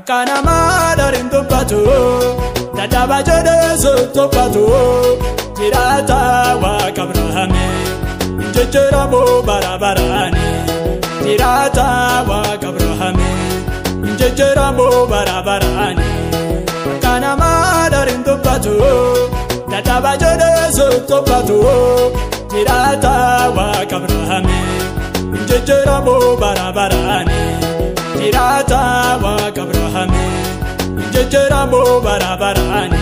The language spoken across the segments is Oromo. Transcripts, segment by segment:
akka namaa dariin dubbatu dadhaba jedhee sottobbatu jiraata waaqa Abrahaame jijjiiramu bara baraani jiraata waaqa Abrahaame jijjiiramu bara baraani akka namaa dariin dubbatu dadhaba jedhee sottobbatu jiraata waaqa Abrahaame jijjiiramu bara baraani. jiraata waaqa Abrahaame jijjiiramu bara baraani.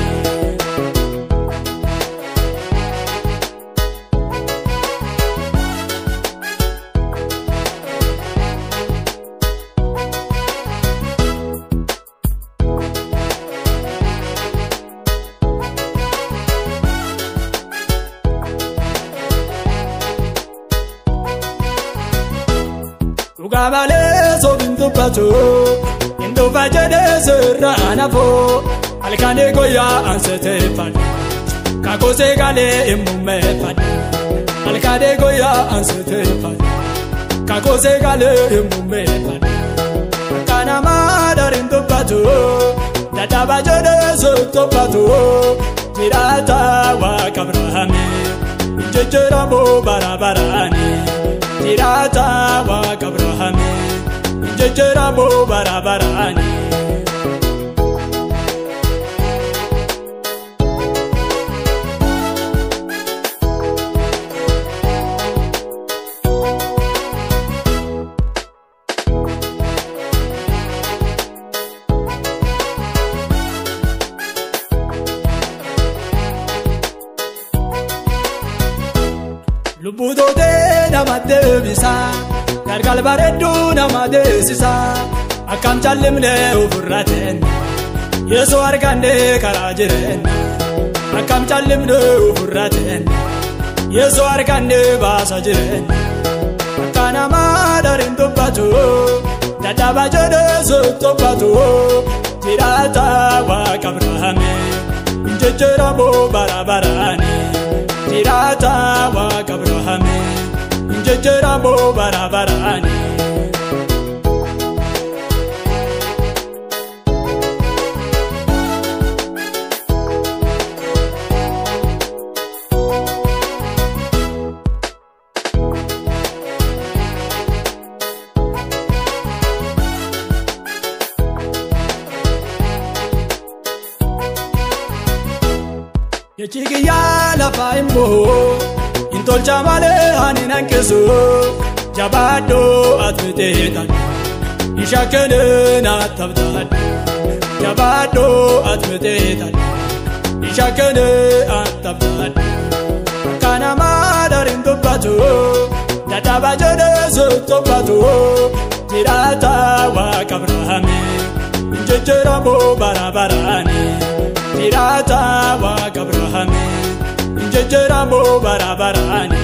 Dhugaa malee soofin dubbatu hin dhufa jedhee sirraa nafoo halkanii guyyaa anseteeffadha kakosee galee hin mummeeffadha halkanii guyyaa anseteeffadha kakosee galee hin mummeeffadha akka namaa dariin dubbatu dadhaba jedhee sottobbatu jiraata waaqa Abrahaame jijjiiramu bara baraani. jiraata waaqa Abrahaame jijjiiramu bara baraani. Lubbuu tootee nama deebisa galgal bareedduu nama deessisa akkam callimne ofirra teenna yeesoo arganne karaa jireenya akkam callimne ofirra teenna yeesoo arganne baasa jireenya akka namaa dariin dubbatu dadhaba jedhee sottobbatu jiraata waaqa Abrahaame jijjiiramu bara baraani. jiraata waaqa Abrahaame jijjiiramu bara baraani. Jechi kiyyaa lafaa immoo hin tolcha malee ani nankisu jabaadhoo ati teetan isha kennee na tabtaan jabaadhoo ati teetan isha kennee na tabtaan akka namaa dariin dubbatu dadhaba jedhee sottobbatu jiraata waaqa Abrahaame jijjiiramu bara baraani. jiraata waaqa Abrahaame jijjiiramu bara baraani.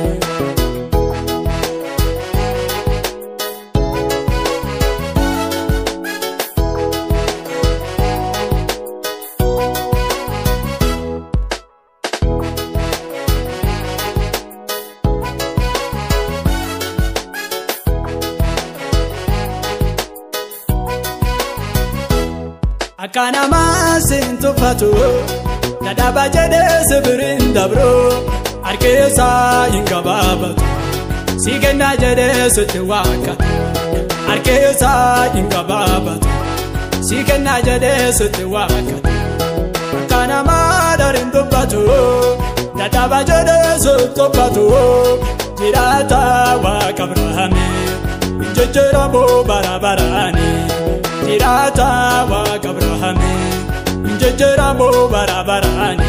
Akka namaa siin tuffatu dadhaba jedhee sibiriin dabru harkeessaa hin gabaabatu si kennaa jedhee sitti waakkatu harkeessaa hin gabaabatu si kennaa jedhee sitti waakkatu akka namaa dariin dubbatu dadhaba jedhee sottobbatu jiraata waaqa Abrahaame jijjiiramu bara baraani. jiraata waaqa Abrahaame jijjiiramu bara baraani.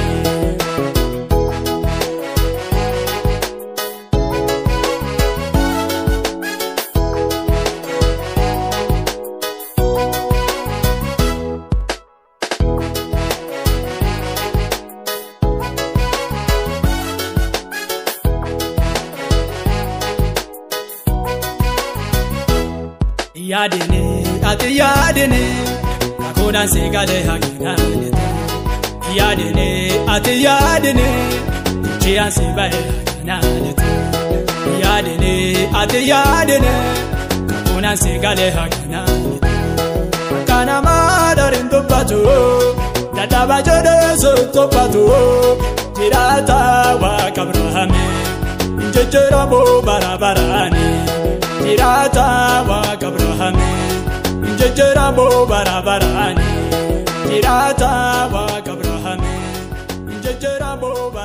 yaadini ati yaadini kakuudhaan si galee haginaalite yaadini ati yaadini jijjiiraan si bahee haginaalite yaadini ati yaadini kakuudhaan si galee haginaalite akka namaa doriin dubbatu dadhabaa jedhee sottoffatu jiraata waaqa Abrahaame jijjiiramu bara baraani jiraata waaqa Abrahaame jijjiiramu bara baraani jiraata waaqa Abrahaame jijjiiramu bara.